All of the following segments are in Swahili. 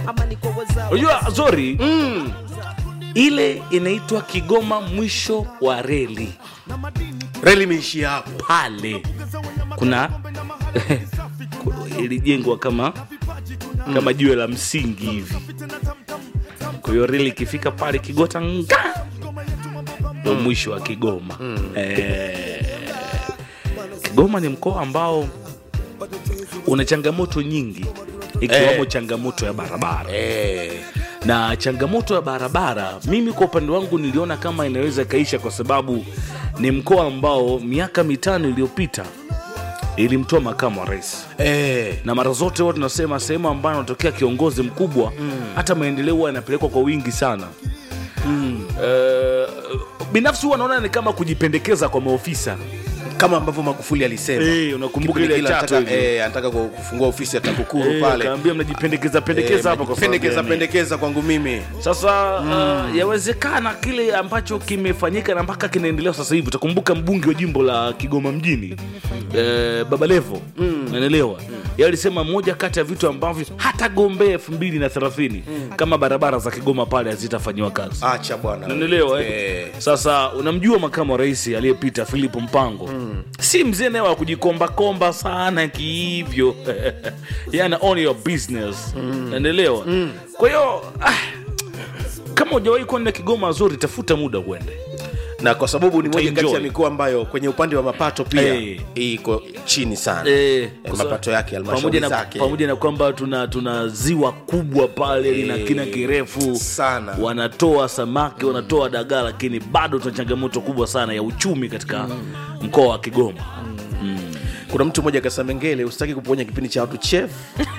unajua zori ile inaitwa kigoma mwisho wa reli reli imeishia hapo pale kuna ilijengwa kama kama jiwe la msingi hivi kwa hiyo reli ikifika pale kigota nga ndo mwisho wa kigoma eh, kigoma ni mkoa ambao una changamoto nyingi ikiwemo Eh. changamoto ya barabara eh. na changamoto ya barabara mimi kwa upande wangu niliona kama inaweza ikaisha kwa sababu ni mkoa ambao miaka mitano iliyopita ilimtoa makamu wa rais Eh. na mara zote huwa tunasema sehemu ambayo anatokea kiongozi mkubwa hata maendeleo huwa yanapelekwa kwa wingi sana Eh, binafsi huwa naona ni kama kujipendekeza kwa maofisa kama ambavyo magufuli alisema Eh, unakumbuka Kipindi ile kile Chato anataka, hivi? eh, anataka ku- kufungua ofisi ya takukuru Eh, pale akaambia mnajipendekeza pendekeza hapa kwa sababu pendekeza gani? pendekeza kwangu mimi sasa uh, yawezekana kile ambacho kimefanyika na mpaka kinaendelea sasa hivi utakumbuka mbunge wa jimbo la kigoma mjini eh, baba levo naelewa yeye alisema moja kati ya vitu ambavyo hatagombea elfu mbili na thelathini kama barabara za kigoma pale hazitafanyiwa kazi acha bwana nanelewa eh? Eh. sasa unamjua makamu wa rais aliyepita philip mpango si mzee naye wa kujikombakomba sana kihivyo yana own your business nanelewa kwa hiyo ah, kama hujawahi kwenda kigoma zuri tafuta muda uende na kwa sababu ni moja kati ya Utaenjoy. mikoa ambayo kwenye upande wa mapato pia Eh. iko chini sana Eh, Eh, kwa sababu- mapato yake pamoja halmashauri na, zake pamoja na kwamba tuna, tuna ziwa kubwa pale lina Eh, kina kirefu sana. wanatoa samaki wanatoa dagaa lakini bado tuna changamoto kubwa sana ya uchumi katika mkoa wa kigoma kuna mtu mmoja akasema ngele usitaki kuponya kipindi cha watu chef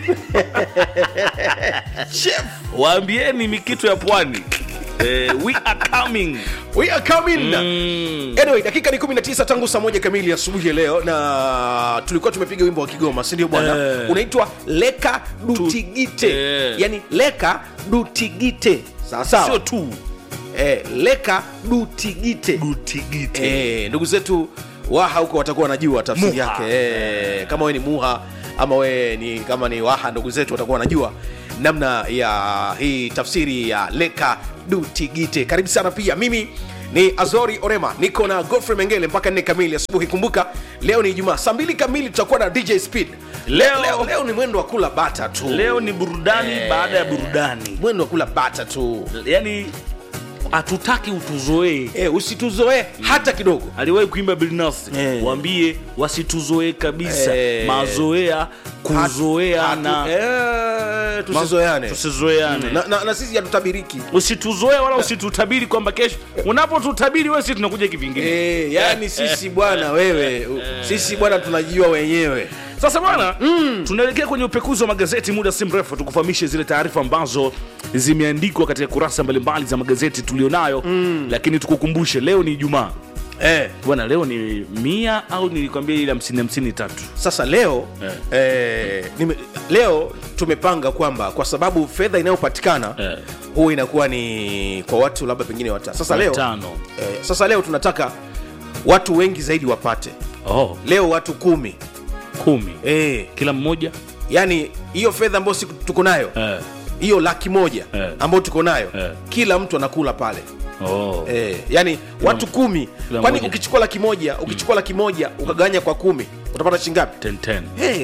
chef waambieni mikitu ya pwani eh, we are coming we are coming mm. anyway dakika ni 19 tangu saa moja kamili asubuhi ya leo na tulikuwa tumepiga wimbo wa kigoma sindio bwana Eh. unaitwa leka dutigite eh. yani leka dutigite sawa sio sawa tu eh, leka dutigite utigite eh, ndugu zetu waha huko watakuwa wanajua tafsiri Muha. yake eh, kama we ni muha ama we ni kama ni waha ndugu zetu watakuwa wanajua namna ya hii tafsiri ya leka dutigite karibu sana pia mimi ni azori orema niko na godfrey mengele mpaka nne kamili asubuhi kumbuka leo ni ijumaa saa mbili kamili tutakuwa na dj speed Leo- leo, leo ni mwendo wa kula bata tu leo ni burudani Eh. baada ya burudani mwendo wa kula bata tu yani hatutaki utuzoee eh, usituzoee hata kidogo aliwahi kuimba bilnas Eh. waambie wasituzoee kabisa Eh. mazoea kuzoea Hatu- na eh, tusizoeane tusizoeane na, na, na sisi hatutabiriki usituzoe wala usitutabiri kwamba kesho unapotutabiri wewe si tunakuja kivingine Eh, yani sisi bwana wewe u- sisi bwana tunajijua wenyewe sasa bwana mm. tunaelekea kwenye upekuzi wa magazeti muda si mrefu tukufahamishe zile taarifa ambazo zimeandikwa katika kurasa mbalimbali za magazeti tulionayo mm. lakini tukukumbushe leo ni ijumaa eh, bwana leo ni mia au nilikwambia ile hamsini hamsini tatu sasa leo eh, nime, leo tumepanga kwamba kwa sababu fedha inayopatikana Eh. huwa inakuwa ni kwa watu labda pengine watano sasa leo, tano eh, sasa leo tunataka watu wengi zaidi wapate oh, leo watu kumi kumi eh, kila mmoja yani hiyo fedha ambayo si tuko nayo eh. hiyo laki moja Eh. ambayo tuko nayo Eh. kila mtu anakula pale oh. Eh, yani watu kumi kila kwani mmoja. ukichukua laki moja ukichukua laki moja ukagawanya kwa kumi utapata shingapi 10, 10. hey.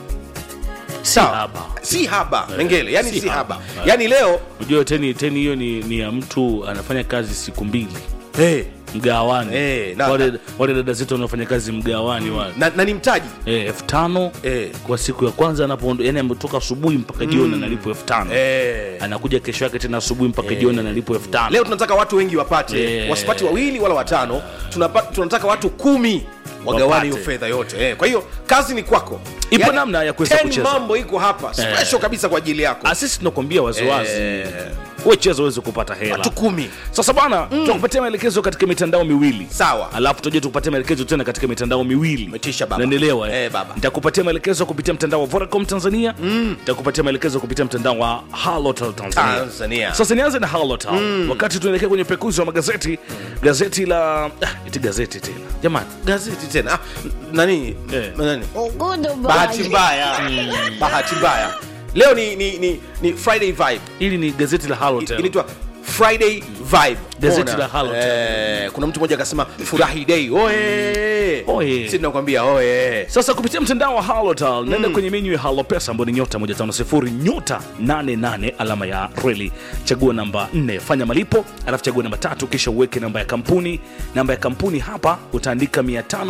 sawa haba. si haba mengele yani si si, haba. haba, Eh. yani leo unajua teni teni hiyo ni, ni ya mtu anafanya kazi siku mbili hey. mgawani Eh, na- wale, wale dada zetu wanaofanya kazi mgawani wale na, na ni mtaji Eh, elfu tano Eh. kwa siku ya kwanza anapoondoka yani ametoka asubuhi mpaka jioni analipo elfu tano eh. anakuja kesho yake tena asubuhi mpaka jioni analipo elfu tano leo tunataka watu wengi wapate Eh. wasipati wawili wala watano tunapa, tunataka watu kumi wagawane Wapate. hiyo fedha yote eh. kwa hiyo kazi ni kwako Ipo namna ya kuweza 10 kucheza. mambo iko hapa special kabisa kwa ajili yako Ah, sisi tunakwambia waziwazi Eh. uwe cheza uweze kupata hela watu kumi sasa bwana tutakupatia maelekezo katika mitandao miwili Sawa. alafu tutaja tukupatia maelekezo tena katika mitandao miwili Umetisha baba. Unanielewa, eh? Eh, baba. nitakupatia maelekezo kupitia mtandao wa Vodacom Tanzania nitakupatia maelekezo kupitia mtandao wa Halotel Tanzania. Tanzania. sasa nianze na Halotel wakati tunaelekea kwenye pekuzi wa magazeti gazeti la ah, iti gazeti tena jamani gazeti tena ah, nani Eh. nani Ugudu bahati bwana. mbaya bahati mbaya leo ni, ni, ni, ni friday vibe hili ni gazeti la Halotel. inaitwa friday vibe Gazeti Ona. la Halotel. eh, kuna mtu mmoja akasema furahi day oye Oye. si tunakwambia oye sasa kupitia mtandao wa halotal naenda kwenye menyu ya halo pesa ambayo ni nyota 150 nyota 88 alama ya reli chagua namba 4 fanya malipo alafu chagua namba tatu kisha uweke namba ya kampuni namba ya kampuni hapa utaandika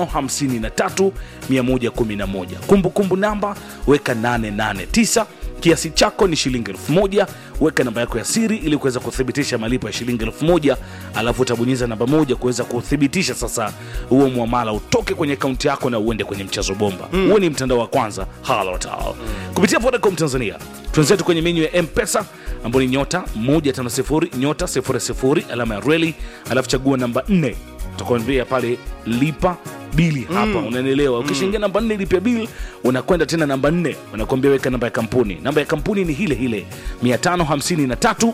553 111 kumbukumbu namba weka 889 kiasi chako ni shilingi elfu moja weka namba yako ya siri ili kuweza kuthibitisha malipo ya shilingi elfu moja alafu utabonyeza namba moja kuweza kuthibitisha sasa huo mwamala utoke kwenye akaunti yako na uende kwenye mchezo bomba huo ni mtandao wa kwanza halotal kupitia vodacom tanzania tuenzetu kwenye menyu ya mpesa ambao ni nyota 150 nyota 00 alama ya reli alafu chagua namba 4 utakwambia pale lipa bili hapa unanielewa ukishaingia namba nne lipia bili unakwenda tena namba nne unakwambia weka namba ya kampuni namba ya kampuni ni hile hile 553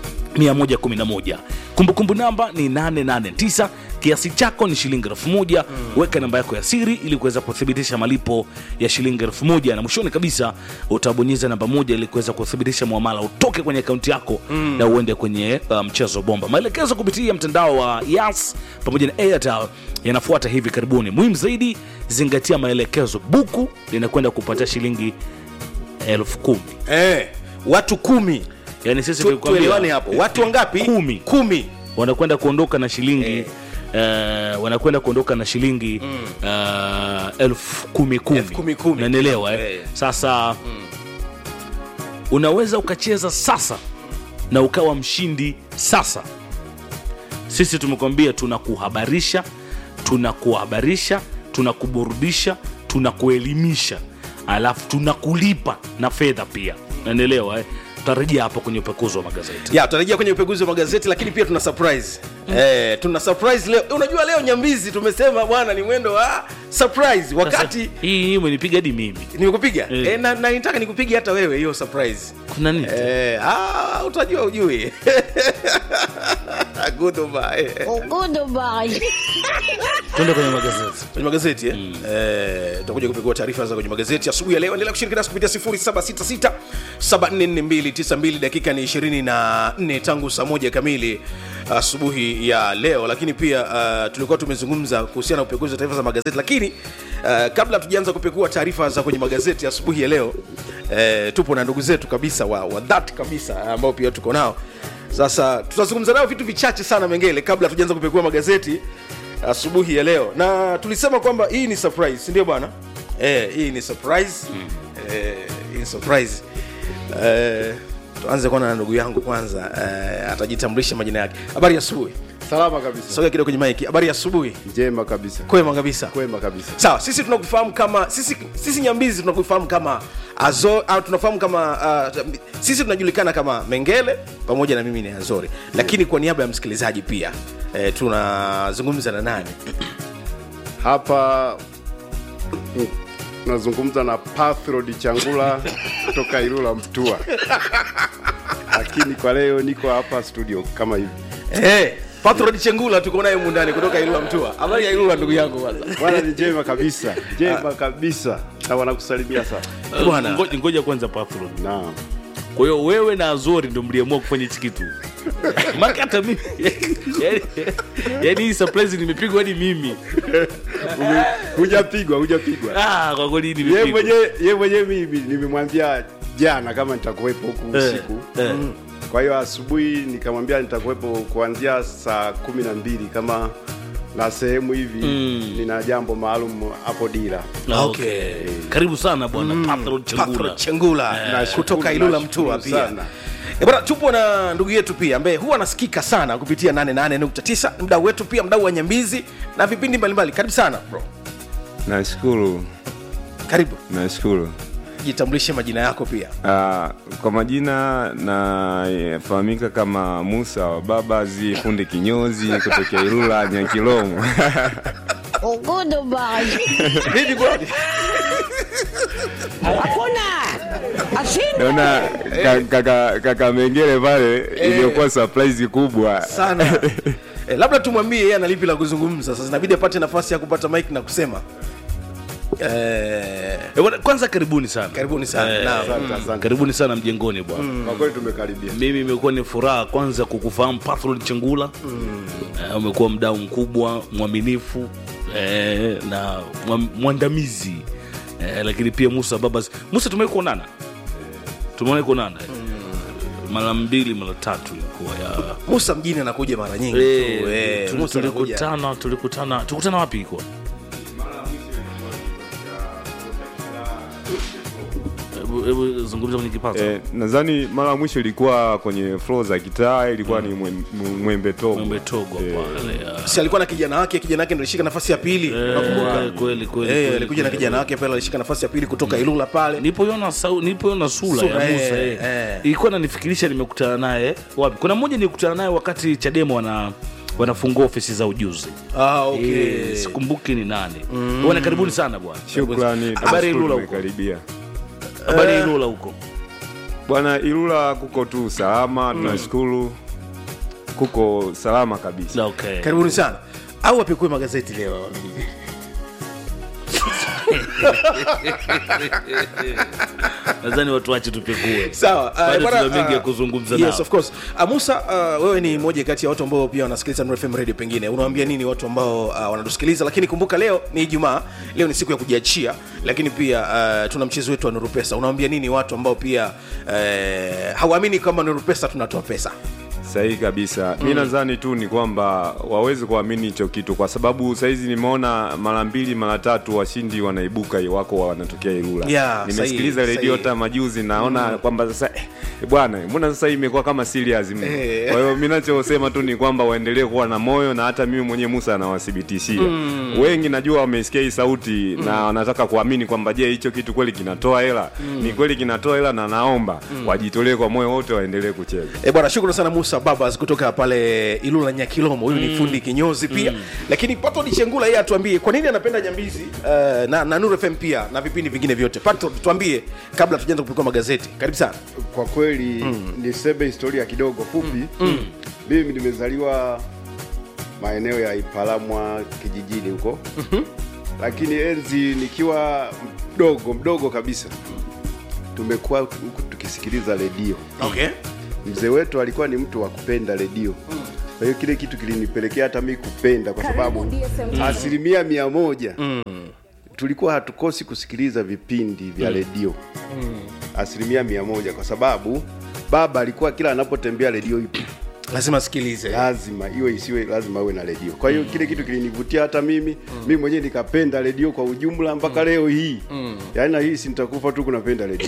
111 kumbukumbu namba ni 889 kiasi chako ni shilingi elfu moja weka namba yako ya siri ili kuweza kuthibitisha malipo ya shilingi elfu moja na mwishoni kabisa utabonyeza namba moja ili kuweza kuthibitisha mwamala utoke kwenye akaunti yako na uende kwenye uh, mchezo bomba maelekezo kupitia mtandao wa yas pamoja na airtel yanafuata hivi karibuni muhimu zaidi zingatia maelekezo buku linakwenda kupatia shilingi elfu kumi eh, watu kumi yani sisi Tu- tulikwambia- tuelewane hapo watu wangapi Kumi. kumi wanakwenda kuondoka na shilingi eh, wanakwenda kuondoka na shilingi eh, elfu kumi kumi Elfu kumi kumi. Unanielewa, eh? Eh. sasa unaweza ukacheza sasa na ukawa mshindi sasa sisi tumekwambia tunakuhabarisha tunakuhabarisha tunakuburudisha tunakuelimisha alafu tunakulipa na fedha pia nanielewa eh? tutarejea hapo kwenye upekuzi wa magazeti ya tutarejea kwenye upekuzi wa magazeti lakini pia tuna surprise eh, tuna surprise leo unajua leo nyambizi tumesema bwana ni mwendo wa surprise wakati Sasa, hii hii umenipiga hadi mimi nimekupiga Eh. eh, na, na nitaka nikupiga hata wewe hiyo surprise kuna nini eh, ah, utajua ujui goodbye Goodbye. tuende kwenye magazeti kwenye magazeti eh? Eh, tutakuja kupekua taarifa za kwenye magazeti asubuhi ya leo endelea kushiriki nasi kupitia 0766 744292 dakika ni 24 tangu saa moja kamili asubuhi ya leo lakini pia uh, tulikuwa tumezungumza kuhusiana na upekuzi wa taarifa za magazeti lakini uh, kabla tujaanza kupekua taarifa za kwenye magazeti asubuhi ya leo uh, tupo na ndugu zetu kabisa wa, wa dhati kabisa ambao pia tuko nao sasa tutazungumza nao vitu vichache sana mengele kabla tujaanza kupekua magazeti asubuhi ya leo na tulisema kwamba hii ni surprise si ndio bwana eh, hii ni surprise eh, hii ni surprise eh, tuanze kwanza na ndugu yangu kwanza eh, atajitambulisha majina yake habari ya asubuhi salama kabisa sogea kidogo kwenye maiki habari ya asubuhi njema kabisa kwema kabisa kwema kabisa sawa sisi tunakufahamu kama sisi, sisi nyambizi tunakufahamu kama azo au tunafahamu kama uh, sisi tunajulikana kama mengele pamoja na mimi ni azori lakini kwa niaba ya msikilizaji pia eh, tunazungumza na nani hapa mm, nazungumza na pathrod changula kutoka ilula mtua lakini kwa leo niko hapa studio kama hivi Eh, Patrod Chengula tuko naye mundani kutoka Ilula Mtua. Habari ya Ilula ndugu yangu kwanza. bwana ni njema kabisa njema kabisa na wanakusalimia sana Eh, bwana. Ngo- ngoja kwanza Pathrod. naam kwa hiyo wewe na azori ndo mliamua kufanya hichi kitu maka hata mimi yani- yani hii surprise nimepigwa hadi mimi Ume- hujapigwa hujapigwa ah, kwa kweli ye nimepigwa mwenyewe ye mwenyewe mimi nimemwambia jana kama nitakuwepo huku Eh, usiku eh. kwa hiyo asubuhi nikamwambia nitakuwepo kuanzia saa kumi na mbili kama na sehemu hivi Mm. nina jambo maalum hapo dira Ah, Okay. okay. karibu sana bwana Pathrod Chengula. Patrod Chengula Nashukuru, kutoka Ilula nashukuru Mtua pia. sana. Eh, bwana tupo na ndugu yetu pia ambaye huwa anasikika sana kupitia 88.9 mdau wetu pia mdau wa Nyambizi na vipindi mbalimbali. Karibu sana bro. Nashukuru, Karibu. nashukuru. Jitambulishe majina yako pia. Uh, kwa majina nafahamika kama Musa wa Babazi fundi kinyozi kutokea Ilula Nyakilomo. Goodbye. Vipi bwana? Hakuna. Ashinda. Naona ka- kaka kaka Mengele pale iliyokuwa surprise kubwa Sana. Eh, labda tumwambie yeye ana lipi la kuzungumza. Sasa inabidi apate nafasi ya kupata mic na kusema. eh, Eh, bwana, kwanza karibuni sana karibuni sana Eh, Naam. Asante, asante. karibuni sana mjengoni bwana Kwa kweli tumekaribia. mimi imekuwa ni furaha kwanza kukufahamu Pathrod Chengula Eh, umekuwa mdau mkubwa mwaminifu eh, na mwa- mwandamizi eh, lakini pia Musa Babas Musa tumewahi kuonana tumewahi kuonana mara mbili mara tatu ilikuwa ya musa mjini anakuja mara nyingi Eh, tu, eh, tuli- Musa anakuja. tulikutana tulikutana tulikutana wapi ilikuwa Hebu- hebu zungumza kwenye kipaza Eh, nadhani mara ya mwisho ilikuwa kwenye floor za kitaa ilikuwa ni Mwe- Mwe- mwembe togo Mwembe Togo pale ya. si alikuwa na kijana wake kijana wake ndo alishika nafasi ya pili nakumbuka Eh, kweli kweli Eh, kweli, alikuja na kweli. kijana wake pale alishika nafasi ya pili kutoka ilula pale nipoiona sau nipoiona sura, Sura, ya Musa eh, eh, eh. ilikuwa nanifikirisha nimekutana naye wapi kuna mmoja nilikutana naye wakati chadema wana wanafungua ofisi za ujuzi ah, okay. Eh, sikumbuki ni nani bwana karibuni sana bwana shukrani habari tunashukuru ilula huko tumekaribia habari ya ilula huko bwana ilula kuko tu salama tunashukuru kuko salama kabisa okay karibuni sana au apekue magazeti leo nadhani watu wache tupekue sawa uh, Bado bwana, tuna mengi ya uh, kuzungumza yes, nao. of course uh, musa uh, wewe ni mmoja kati ya watu ambao pia wanasikiliza Nuru FM radio pengine unawaambia nini watu ambao uh, wanatusikiliza lakini kumbuka leo ni ijumaa leo ni siku ya kujiachia lakini pia uh, tuna mchezo wetu wa Nuru Pesa unawaambia nini watu ambao pia uh, hawaamini kwamba Nuru Pesa tunatoa pesa sahihi kabisa mi nadhani tu ni kwamba waweze kuamini hicho kitu kwa sababu sahizi nimeona mara mbili mara tatu washindi wanaibuka wako wanatokea irula Yeah, nimesikiliza sahihi, redio sahihi. hata majuzi naona kwamba sasa eh, bwana mbona sasa hii imekuwa kama serious mno Eh. kwa hiyo mi nachosema tu ni kwamba waendelee kuwa na moyo na hata mimi mwenyewe musa anawathibitishia wengi najua wameisikia hii sauti na wanataka kuamini kwamba je hicho kitu kweli kinatoa hela ni kweli kinatoa hela na naomba wajitolee kwa moyo wote waendelee kucheza E bwana, shukrani sana Musa Babas kutoka pale Ilula Nyakilomo. Huyu ni fundi kinyozi pia lakini Patro Chengula yeye atuambie kwa nini anapenda Nyambizi uh, na, na Nuru FM pia na vipindi vingine vyote. Patro, tuambie kabla tujaanza kupikwa magazeti. Karibu sana. Kwa kweli niseme historia kidogo fupi. Mimi nimezaliwa maeneo ya Ipalamwa kijijini huko, lakini enzi nikiwa mdogo mdogo kabisa tumekuwa huku tukisikiliza redio. Okay. Mzee wetu alikuwa ni mtu wa kupenda redio. Kwa hiyo kile kitu kilinipelekea hata mimi kupenda, kwa sababu asilimia mia moja tulikuwa hatukosi kusikiliza vipindi vya redio asilimia mia moja kwa sababu baba alikuwa kila anapotembea redio ipo Lazima asikilize. lazima iwe isiwe lazima uwe na redio kwa hiyo kile kitu kilinivutia hata mimi mimi mwenyewe nikapenda redio kwa ujumla mpaka leo hii yaani na hii si nitakufa tu kunapenda redio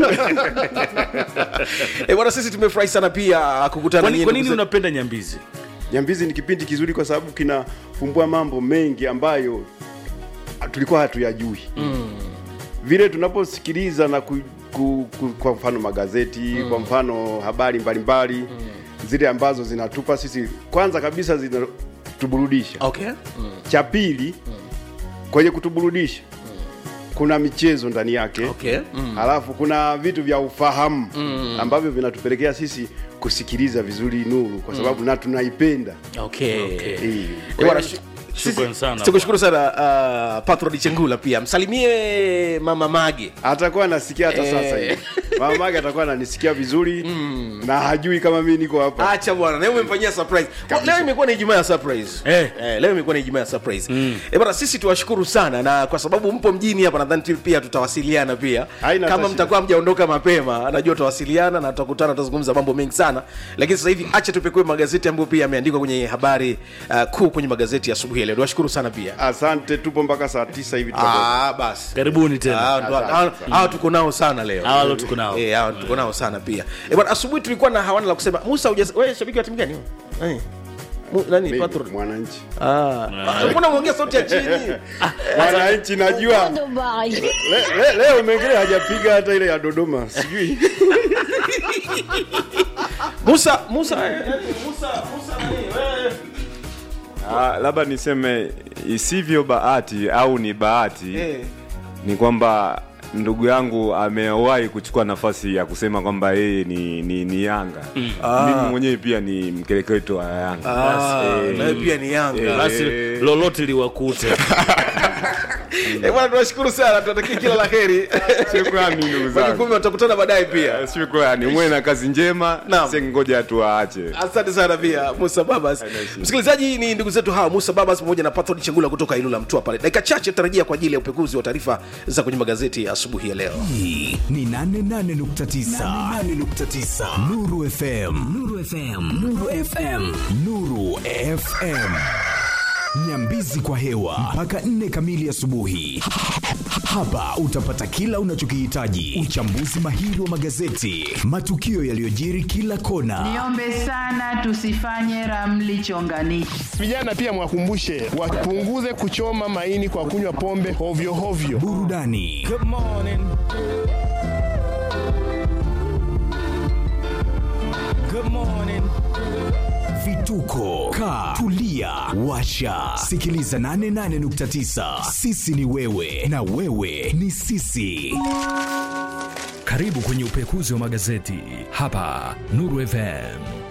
E bwana, sisi tumefurahi sana pia kukutana kwa na nini- nyinyi kwa nini ndugu zetu. unapenda nyambizi nyambizi ni kipindi kizuri kwa sababu kinafumbua mambo mengi ambayo tulikuwa hatuyajui vile tunaposikiliza na ku, ku, ku, kwa mfano magazeti kwa mfano habari mbalimbali zile ambazo zinatupa sisi kwanza kabisa zinatuburudisha Okay. cha pili kwenye kutuburudisha kuna michezo ndani yake Okay. halafu kuna vitu vya ufahamu ambavyo vinatupelekea sisi kusikiliza vizuri nuru kwa sababu na tunaipenda Okay. Eh, Eh, kwa bwana, hiyo- shu- Shukrani sisi- sana. Tukushukuru sana uh, Patro Di Chengula pia. Msalimie Mama Mage. atakuwa anasikia hata Eh. sasa hivi mama yake atakuwa ananisikia vizuri na hajui kama mimi niko hapa acha bwana leo umemfanyia surprise Kwa- leo imekuwa ni ijumaa ya surprise Eh. Eh, leo imekuwa ni ijumaa ya surprise eh bwana sisi tuwashukuru sana na kwa sababu mpo mjini hapa nadhani tu pia tutawasiliana pia Haina kama hata mtakuwa mjaondoka mapema najua tutawasiliana na tutakutana tutazungumza mambo mengi sana lakini sasa hivi acha tupekue magazeti ambayo pia yameandikwa kwenye habari uh, kuu kwenye magazeti ya asubuhi ya leo niwashukuru sana pia asante tupo mpaka saa tisa hivi tutakuwa- Ah, basi karibuni tena Ah, ndo- Asante, hawa- asante. hawa tuko nao sana leo Hawa leo tuko nao. Eh, hawa tuko nao sana pia Eh, bwana asubuhi tulikuwa na hawana la kusema musa huja- wewe shabiki wa timu gani nani Mu- nani Mimi, Patro mwananchi Ah, mbona umeongea sauti ya chini mwananchi najua Dubai. Le, le, leo mengine hajapiga hata ile ya dodoma sijui musa musa eh, musa musa nani wewe Ah, labda niseme isivyo bahati au ni bahati Eh, ni kwamba ndugu yangu amewahi kuchukua nafasi ya kusema kwamba yeye ni, ni, ni Yanga mimi mwenyewe pia ni mkereketo wa Yanga Ah, Eh, nawe pia ni Yanga. eh, basi lolote liwakute Eh, bwana tunashukuru sana tunatakia kila la heri Shukrani ndugu zangu. majukumu watakutana baadaye pia shukrani mwe na kazi njema Naam. sengoja tuwaache asante sana pia musa babas msikilizaji ni ndugu zetu hawa musa babas pamoja na pathod chengula kutoka ilula mtua pale dakika chache tarajia kwa ajili ya upekuzi wa taarifa za kwenye magazeti ya asubuhi ya leo hii ni 88.9 Nuru FM Nuru FM Nuru FM Nuru FM Nyambizi kwa hewa mpaka nne kamili asubuhi. Hapa utapata kila unachokihitaji: uchambuzi mahiri wa magazeti, matukio yaliyojiri kila kona, Niombe sana tusifanye ramli chonganishi. Vijana pia mwakumbushe wapunguze kuchoma maini kwa kunywa pombe hovyo hovyo. burudani vituko ka tulia washa sikiliza 88.9 sisi ni wewe na wewe ni sisi Karibu kwenye upekuzi wa magazeti hapa Nuru FM.